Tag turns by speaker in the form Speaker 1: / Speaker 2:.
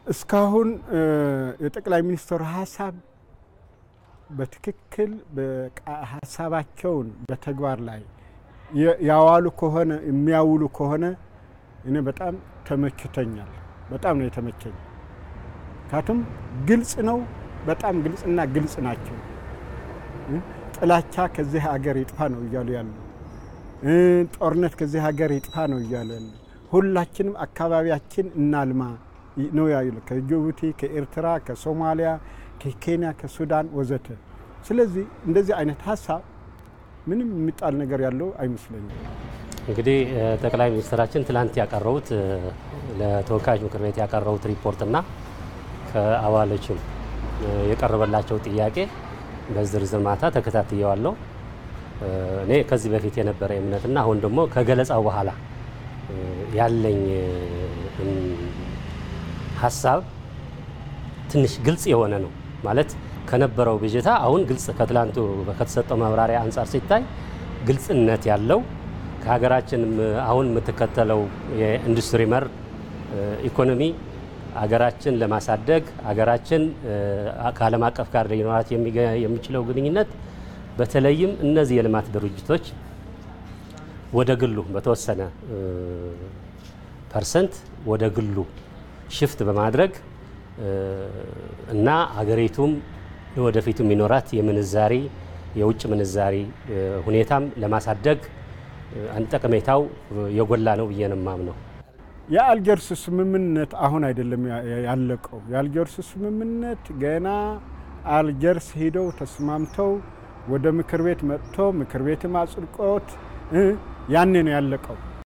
Speaker 1: እስካሁን የጠቅላይ ሚኒስትሩ ሀሳብ በትክክል ሀሳባቸውን በተግባር ላይ ያዋሉ ከሆነ የሚያውሉ ከሆነ እኔ በጣም ተመችቶኛል። በጣም ነው የተመቸኝ። ካቱም ግልጽ ነው። በጣም ግልጽና ግልጽ ናቸው። ጥላቻ ከዚህ ሀገር ይጥፋ ነው እያሉ ያሉ፣ ጦርነት ከዚህ ሀገር ይጥፋ ነው እያሉ ያሉ፣ ሁላችንም አካባቢያችን እናልማ ነው ያሉ ከጅቡቲ፣ ከኤርትራ፣ ከሶማሊያ፣ ከኬንያ፣ ከሱዳን ወዘተ። ስለዚህ እንደዚህ አይነት ሀሳብ ምንም የሚጣል ነገር ያለው አይመስለኝም።
Speaker 2: እንግዲህ ጠቅላይ ሚኒስትራችን ትላንት ያቀረቡት ለተወካዮች ምክር ቤት ያቀረቡት ሪፖርትና ከአባሎችም የቀረበላቸው ጥያቄ በዝርዝር ማታ ተከታትየዋለሁ። እኔ ከዚህ በፊት የነበረ እምነትና አሁን ደግሞ ከገለጻው በኋላ ያለኝ ሀሳብ ትንሽ ግልጽ የሆነ ነው ማለት ከነበረው ብዥታ አሁን ግልጽ ከትላንቱ ከተሰጠው ማብራሪያ አንጻር ሲታይ ግልጽነት ያለው ከሀገራችን አሁን የምትከተለው የኢንዱስትሪ መር ኢኮኖሚ አገራችን ለማሳደግ አገራችን ከዓለም አቀፍ ጋር ሊኖራት የሚችለው ግንኙነት በተለይም እነዚህ የልማት ድርጅቶች ወደ ግሉ በተወሰነ ፐርሰንት ወደ ግሉ ሽፍት በማድረግ እና አገሪቱም ወደፊቱ የሚኖራት የምንዛሪ የውጭ ምንዛሪ ሁኔታም ለማሳደግ ጠቀሜታው የጎላ ነው ብዬ ነው የማምነው።
Speaker 1: የአልጀርስ ስምምነት አሁን አይደለም ያለቀው። የአልጀርስ ስምምነት ገና አልጀርስ ሂደው ተስማምተው ወደ ምክር ቤት መጥቶ ምክር ቤትም አጽድቆት ያኔ ነው ያለቀው።